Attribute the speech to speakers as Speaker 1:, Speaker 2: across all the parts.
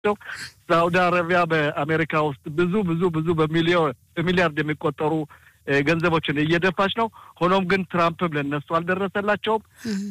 Speaker 1: ናቸው። ሳውዲ አረቢያ በአሜሪካ ውስጥ ብዙ ብዙ ብዙ በሚሊዮን በሚሊያርድ የሚቆጠሩ ገንዘቦችን እየደፋች ነው። ሆኖም ግን ትራምፕም ለነሱ አልደረሰላቸውም።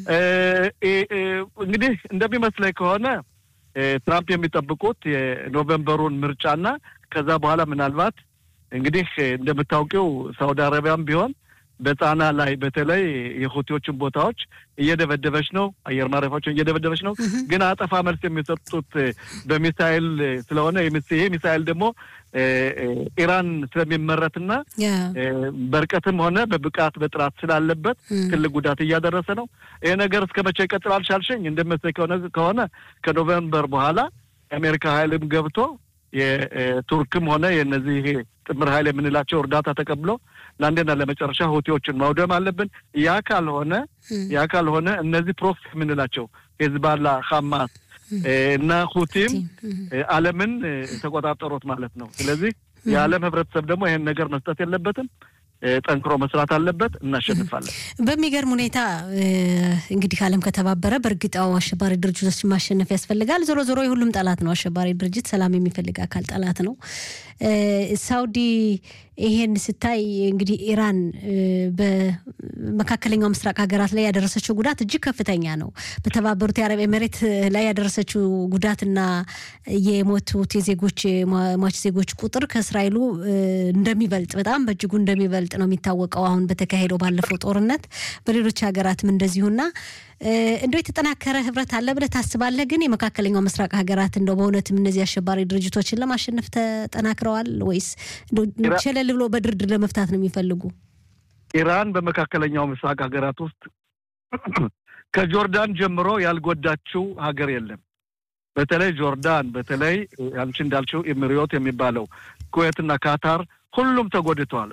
Speaker 1: እንግዲህ እንደሚመስለኝ ከሆነ ትራምፕ የሚጠብቁት የኖቬምበሩን ምርጫና ከዛ በኋላ ምናልባት እንግዲህ እንደምታውቂው ሳውዲ አረቢያም ቢሆን በጣና ላይ በተለይ የሁቲዎችን ቦታዎች እየደበደበች ነው። አየር ማረፊያዎችን እየደበደበች ነው። ግን አጠፋ መልስ የሚሰጡት በሚሳይል ስለሆነ ይሄ ሚሳይል ደግሞ ኢራን ስለሚመረትና በርቀትም ሆነ በብቃት በጥራት ስላለበት ትልቅ ጉዳት እያደረሰ ነው። ይሄ ነገር እስከ መቼ ይቀጥላል ሻልሽኝ? እንደመሰለኝ ከሆነ ከኖቨምበር በኋላ የአሜሪካ ኃይልም ገብቶ የቱርክም ሆነ የነዚህ ይሄ ጥምር ኃይል የምንላቸው እርዳታ ተቀብሎ ለአንዴና ለመጨረሻ ሁቲዎችን ማውደም አለብን። ያ ካልሆነ ያ ካልሆነ እነዚህ ፕሮክሲ የምንላቸው ሄዝባላ፣ ሐማስ እና ሁቲም ዓለምን ተቆጣጠሩት ማለት ነው። ስለዚህ የዓለም ህብረተሰብ ደግሞ ይሄን ነገር መስጠት የለበትም። ጠንክሮ መስራት አለበት። እናሸንፋለን።
Speaker 2: በሚገርም ሁኔታ እንግዲህ ዓለም ከተባበረ በእርግጣው አሸባሪ ድርጅቶች ማሸነፍ ያስፈልጋል። ዞሮ ዞሮ የሁሉም ጠላት ነው አሸባሪ ድርጅት። ሰላም የሚፈልግ አካል ጠላት ነው። ሳውዲ ይሄን ስታይ እንግዲህ ኢራን በመካከለኛው ምስራቅ ሀገራት ላይ ያደረሰችው ጉዳት እጅግ ከፍተኛ ነው። በተባበሩት የአረብ ኤሜሬት ላይ ያደረሰችው ጉዳትና የሞቱት የዜጎች ሟች ዜጎች ቁጥር ከእስራኤሉ እንደሚበልጥ በጣም በእጅጉ እንደሚበልጥ ነው የሚታወቀው አሁን በተካሄደው ባለፈው ጦርነት በሌሎች ሀገራትም እንደዚሁና እንደው የተጠናከረ ህብረት አለ ብለህ ታስባለህ? ግን የመካከለኛው ምስራቅ ሀገራት እንደው በእውነትም እነዚህ አሸባሪ ድርጅቶችን ለማሸነፍ ተጠናክረዋል ወይስ ቸለል ብሎ በድርድር ለመፍታት ነው የሚፈልጉ?
Speaker 1: ኢራን በመካከለኛው ምስራቅ ሀገራት ውስጥ ከጆርዳን ጀምሮ ያልጎዳችው ሀገር የለም። በተለይ ጆርዳን፣ በተለይ አንቺ እንዳልችው ኤሚሪዮት የሚባለው ኩዌትና ካታር ሁሉም ተጎድተዋል።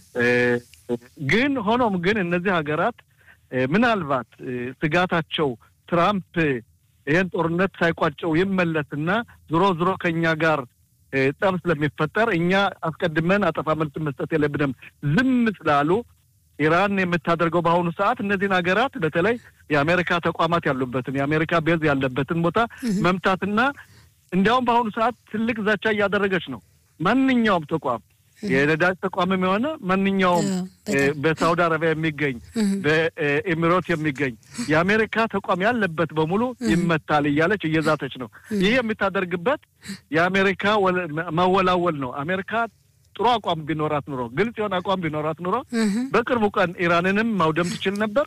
Speaker 1: ግን ሆኖም ግን እነዚህ ሀገራት ምናልባት ስጋታቸው ትራምፕ ይህን ጦርነት ሳይቋጨው ይመለስና ዞሮ ዞሮ ከእኛ ጋር ጠብ ስለሚፈጠር እኛ አስቀድመን አጠፋ መልስ መስጠት የለብንም ዝም ስላሉ ኢራን የምታደርገው በአሁኑ ሰዓት እነዚህን ሀገራት በተለይ የአሜሪካ ተቋማት ያሉበትን የአሜሪካ ቤዝ ያለበትን ቦታ መምታትና እንዲያውም በአሁኑ ሰዓት ትልቅ ዛቻ እያደረገች ነው። ማንኛውም ተቋም የነዳጅ ተቋምም የሆነ ማንኛውም በሳውዲ አረቢያ የሚገኝ በኤሚሮት የሚገኝ የአሜሪካ ተቋም ያለበት በሙሉ ይመታል እያለች እየዛተች ነው። ይህ የምታደርግበት የአሜሪካ ማወላወል ነው። አሜሪካ ጥሩ አቋም ቢኖራት ኑሮ፣ ግልጽ የሆነ አቋም ቢኖራት ኑሮ በቅርቡ ቀን ኢራንንም ማውደም ትችል ነበር።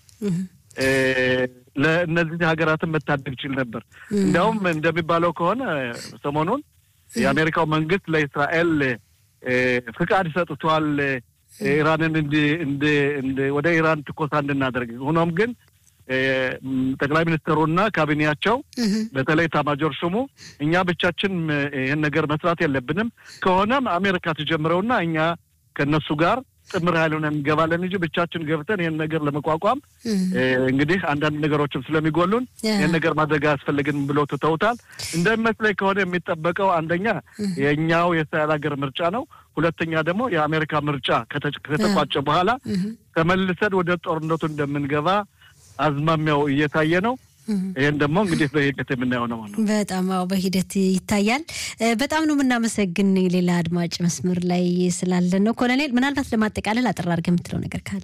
Speaker 1: ለእነዚህ ሀገራትን መታደግ ይችል ነበር። እንዲያውም እንደሚባለው ከሆነ ሰሞኑን የአሜሪካው መንግስት ለእስራኤል ፍቃድ ሰጥቷል ኢራንን ወደ ኢራን ትኮሳ እንድናደርግ። ሆኖም ግን ጠቅላይ ሚኒስትሩና ካቢኔያቸው በተለይ ኤታማዦር ሹሙ እኛ ብቻችን ይህን ነገር መስራት የለብንም ከሆነም አሜሪካ ትጀምረውና እኛ ከእነሱ ጋር ጥምር ኃይል ሆነን እንገባለን እንጂ ብቻችን ገብተን ይህን ነገር ለመቋቋም እንግዲህ አንዳንድ ነገሮችም ስለሚጎሉን ይህን ነገር ማድረግ አያስፈልግንም ብለው ትተውታል። እንደሚመስለኝ ከሆነ የሚጠበቀው አንደኛ የእኛው የእስራኤል ሀገር ምርጫ ነው። ሁለተኛ ደግሞ የአሜሪካ ምርጫ ከተቋጨ በኋላ ተመልሰን ወደ ጦርነቱ እንደምንገባ አዝማሚያው እየታየ ነው። ይህን ደግሞ እንግዲህ በሂደት የምናየው ነው ነው።
Speaker 2: በጣም አዎ፣ በሂደት ይታያል። በጣም ነው የምናመሰግን። ሌላ አድማጭ መስመር ላይ ስላለን ነው። ኮሎኔል፣ ምናልባት ለማጠቃለል አጠር አድርገህ የምትለው ነገር ካለ?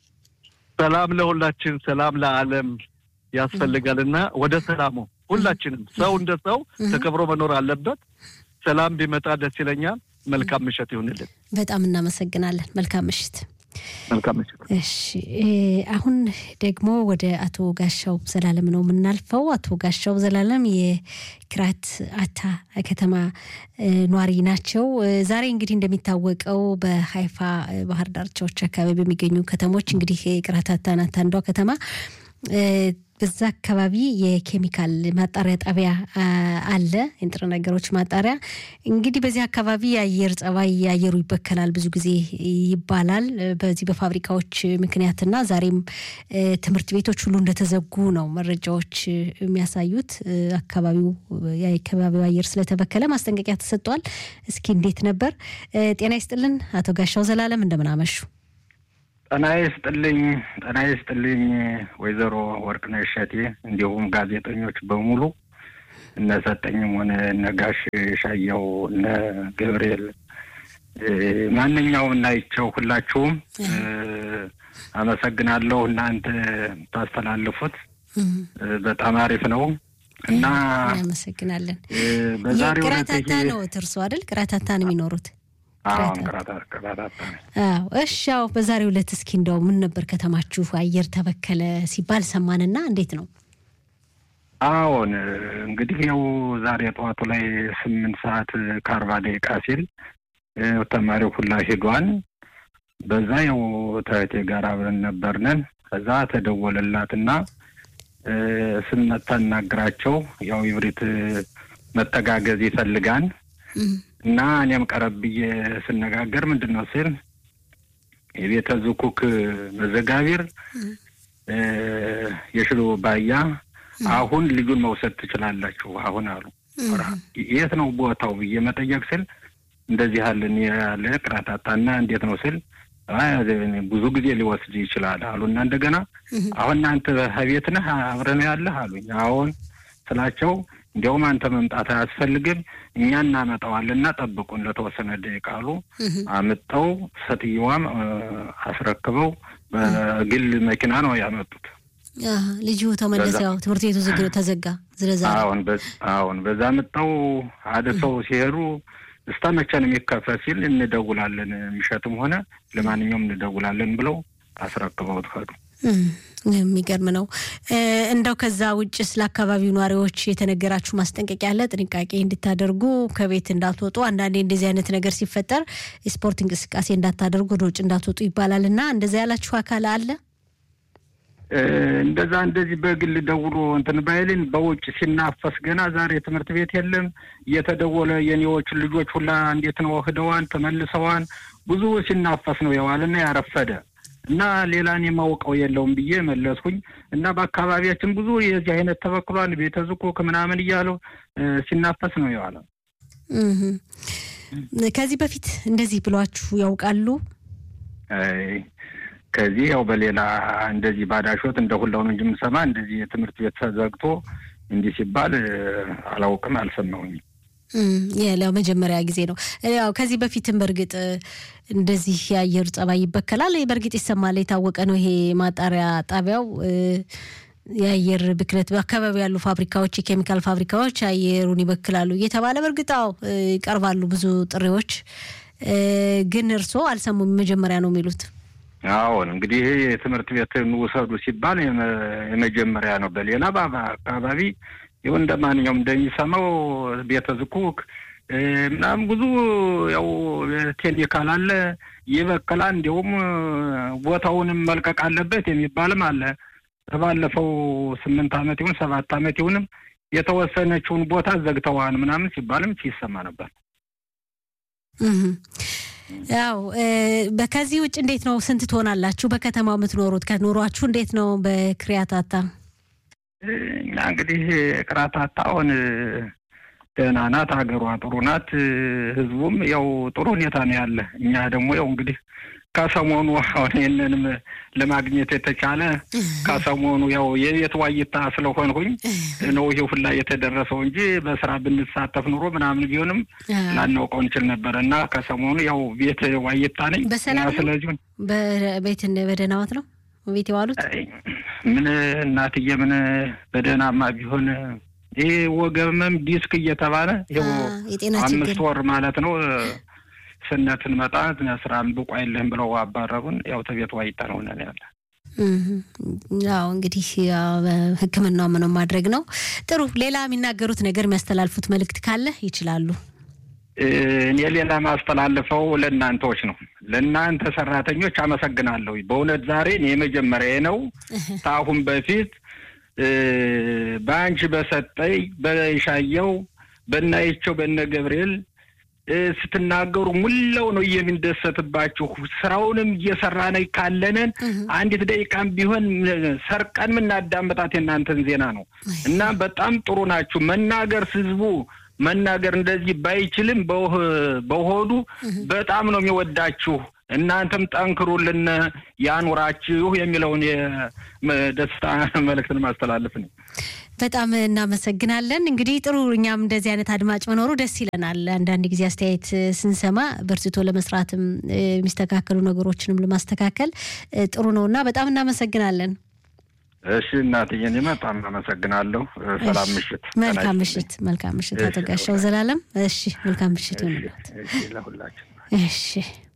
Speaker 1: ሰላም ለሁላችን፣ ሰላም ለዓለም ያስፈልጋልና ወደ ሰላሙ ሁላችንም ሰው እንደ ሰው ተከብሮ መኖር አለበት። ሰላም ቢመጣ ደስ ይለኛል። መልካም ምሽት ይሁንልን።
Speaker 2: በጣም እናመሰግናለን። መልካም ምሽት።
Speaker 1: መልካም ምሽት።
Speaker 2: እሺ አሁን ደግሞ ወደ አቶ ጋሻው ዘላለም ነው የምናልፈው። አቶ ጋሻው ዘላለም የክራት አታ ከተማ ኗሪ ናቸው። ዛሬ እንግዲህ እንደሚታወቀው በሀይፋ ባህር ዳርቻዎች አካባቢ በሚገኙ ከተሞች እንግዲህ የክራት አታ ናት አንዷ ከተማ በዛ አካባቢ የኬሚካል ማጣሪያ ጣቢያ አለ፣ የንጥረ ነገሮች ማጣሪያ። እንግዲህ በዚህ አካባቢ የአየር ጸባይ አየሩ ይበከላል ብዙ ጊዜ ይባላል በዚህ በፋብሪካዎች ምክንያትና ዛሬም ትምህርት ቤቶች ሁሉ እንደተዘጉ ነው መረጃዎች የሚያሳዩት። አካባቢው የአካባቢው አየር ስለተበከለ ማስጠንቀቂያ ተሰጥቷል። እስኪ እንዴት ነበር? ጤና ይስጥልን አቶ ጋሻው ዘላለም እንደምን አመሹ?
Speaker 3: ጤና ይስጥልኝ ጤና ይስጥልኝ ወይዘሮ ወርቅነሽ እሸቴ እንዲሁም ጋዜጠኞች በሙሉ እነ ሰጠኝም ሆነ እነ ጋሽ ሻየው እነ ገብርኤል ማንኛውም እናይቸው ሁላችሁም አመሰግናለሁ። እናንተ ታስተላልፉት በጣም አሪፍ ነው እና
Speaker 2: እናመሰግናለን።
Speaker 3: በዛሬው
Speaker 2: ቅራታታ ነው እርሶ አይደል? ቅራታታ ነው የሚኖሩት?
Speaker 3: አሁን ቅራታታ
Speaker 2: አዎ። እሺ፣ ያው በዛሬው ዕለት እስኪ እንደው ምን ነበር ከተማችሁ አየር ተበከለ ሲባል ሰማንና እንዴት ነው?
Speaker 3: አዎን እንግዲህ ያው ዛሬ ጠዋቱ ላይ ስምንት ሰዓት ከአርባ ደቂቃ ሲል ተማሪው ሁላ ሄዷን። በዛ ያው ተህቴ ጋር አብረን ነበርነን። ከዛ ተደወለላትና ስናናግራቸው ያው ይብሪት መተጋገዝ ይፈልጋን እና እኔም ቀረብ ብዬ ስነጋገር ምንድን ነው ስል የቤተ ዝኩክ መዘጋቢር የሽሎ ባያ አሁን ልጁን መውሰድ ትችላላችሁ አሁን አሉ። የት ነው ቦታው ብዬ መጠየቅ ስል እንደዚህ ያለን ያለ ቅራታታና እንዴት ነው ስል ብዙ ጊዜ ሊወስድ ይችላል አሉ እና እንደገና አሁን እናንተ ቤት ነህ አብረን ያለህ አሉኝ። አሁን ስላቸው እንዲያውም አንተ መምጣት አያስፈልግም እኛ እናመጣዋልና ጠብቁን ለተወሰነ ደቂቃ አሉ። አምጠው ሴትየዋም አስረክበው በግል መኪና ነው ያመጡት።
Speaker 2: ልጁ ተመለሰ። ያው ትምህርት ቤቱ ዝግ ተዘጋ። ስለዛ
Speaker 3: አሁን አሁን በዛ ምጠው አድሰው ሲሄዱ እስታ መቼ ነው የሚከፈት ሲል እንደውላለን፣ የሚሸጥም ሆነ ለማንኛውም እንደውላለን ብለው አስረክበውት ሄዱ።
Speaker 2: የሚገርም ነው። እንደው ከዛ ውጭ ስለ አካባቢው ነዋሪዎች የተነገራችሁ ማስጠንቀቂያ አለ? ጥንቃቄ እንድታደርጉ ከቤት እንዳትወጡ፣ አንዳንዴ እንደዚህ አይነት ነገር ሲፈጠር የስፖርት እንቅስቃሴ እንዳታደርጉ፣ ወደ ውጭ እንዳትወጡ ይባላል እና እንደዛ ያላችሁ አካል አለ?
Speaker 3: እንደዛ እንደዚህ በግል ደውሎ እንትን ባይልን በውጭ ሲናፈስ ገና ዛሬ ትምህርት ቤት የለም እየተደወለ የኔዎች ልጆች ሁላ እንዴት ነው ህደዋን ተመልሰዋን ብዙ ሲናፈስ ነው የዋልና ያረፈደ እና ሌላን የማውቀው የለውም ብዬ መለስኩኝ። እና በአካባቢያችን ብዙ የዚህ አይነት ተበክሏል ቤተ ዝኩክ ምናምን እያለው ሲናፈስ ነው የዋለ።
Speaker 2: ከዚህ በፊት እንደዚህ ብሏችሁ ያውቃሉ?
Speaker 3: ከዚህ ያው በሌላ እንደዚህ ባዳሾት እንደ ሁላው ነው እንጂ የምሰማ እንደዚህ የትምህርት ቤት ተዘግቶ እንዲህ ሲባል አላውቅም፣ አልሰማሁኝም።
Speaker 2: ያው መጀመሪያ ጊዜ ነው። ያው ከዚህ በፊትም በእርግጥ እንደዚህ የአየር ጸባይ ይበከላል። በእርግጥ ይሰማል፣ የታወቀ ነው። ይሄ ማጣሪያ ጣቢያው የአየር ብክለት በአካባቢ ያሉ ፋብሪካዎች፣ የኬሚካል ፋብሪካዎች አየሩን ይበክላሉ እየተባለ በእርግጥ አዎ ይቀርባሉ ብዙ ጥሪዎች፣ ግን እርስዎ አልሰሙም። መጀመሪያ ነው የሚሉት።
Speaker 3: አዎን እንግዲህ የትምህርት ቤትን ውሰዱ ሲባል የመጀመሪያ ነው። በሌላ አካባቢ ይኸው እንደ ማንኛውም እንደሚሰማው ቤተ ዝኩክ ምናምን ብዙ ያው ኬሚካል አለ ይበክላል። እንዲሁም ቦታውንም መልቀቅ አለበት የሚባልም አለ። ባለፈው ስምንት ዓመት ይሁን ሰባት ዓመት ይሁንም የተወሰነችውን ቦታ ዘግተዋን ምናምን ሲባልም ሲሰማ ነበር።
Speaker 2: ያው ከዚህ ውጭ እንዴት ነው? ስንት ትሆናላችሁ በከተማው የምትኖሩት? ከኑሯችሁ እንዴት ነው? በክሪያታታ
Speaker 3: እኛ እንግዲህ ቅራታታ አሁን ደህና ናት፣ ሀገሯ ጥሩ ናት፣ ህዝቡም ያው ጥሩ ሁኔታ ነው ያለ። እኛ ደግሞ ያው እንግዲህ ከሰሞኑ አሁን ይህንንም ለማግኘት የተቻለ ከሰሞኑ ያው የቤት ዋይታ ስለሆንሁኝ ነው ይሄ ሁላ የተደረሰው እንጂ በስራ ብንሳተፍ ኑሮ ምናምን ቢሆንም ላናውቀው እንችል ነበር እና ከሰሞኑ ያው ቤት ዋይታ ነኝ።
Speaker 2: በሰላም
Speaker 3: ስለዚህ
Speaker 2: ቤት በደህናዎት ነው ቤት የዋሉት?
Speaker 3: ምን እናትዬ ምን በደህናማ ቢሆን ይህ ወገብመም ዲስክ እየተባለ
Speaker 2: የጤና
Speaker 3: አምስት ወር ማለት ነው ስነትን መጣ ስራም ብቁ አይልህም ብለው አባረሩን። ያው ተቤት ዋይታ ነው ነን ያለ
Speaker 2: ያው እንግዲህ ሕክምናው ምንም ማድረግ ነው። ጥሩ ሌላ የሚናገሩት ነገር የሚያስተላልፉት መልእክት ካለ ይችላሉ።
Speaker 3: እኔ ሌላ ማስተላልፈው ለእናንተዎች ነው። ለእናንተ ሰራተኞች አመሰግናለሁ። በእውነት ዛሬ የመጀመሪያ ነው። ከአሁን በፊት በአንቺ በሰጠኝ በሻየው በናይቸው በነ ገብርኤል ስትናገሩ ሙላው ነው የምንደሰትባችሁ። ስራውንም እየሰራን ካለንን አንዲት ደቂቃም ቢሆን ሰርቀን የምናዳምጣት የእናንተን ዜና ነው እና በጣም ጥሩ ናችሁ። መናገር ህዝቡ መናገር እንደዚህ ባይችልም በሆዱ በጣም ነው የሚወዳችሁ እናንተም ጠንክሩልን፣ ያኑራችሁ የሚለውን የደስታ መልእክትን ማስተላለፍ ነው።
Speaker 2: በጣም እናመሰግናለን። እንግዲህ ጥሩ እኛም እንደዚህ አይነት አድማጭ መኖሩ ደስ ይለናል። አንዳንድ ጊዜ አስተያየት ስንሰማ በርትቶ ለመስራትም የሚስተካከሉ ነገሮችንም ለማስተካከል ጥሩ ነው እና በጣም እናመሰግናለን።
Speaker 3: እሺ እናትዬ፣ እኔ በጣም አመሰግናለሁ። ሰላም ምሽት።
Speaker 2: መልካም ምሽት። መልካም ምሽት። አቶ ጋሻው ዘላለም። እሺ፣ መልካም ምሽት ይሁንልዎት።
Speaker 3: ለሁላችን።
Speaker 2: እሺ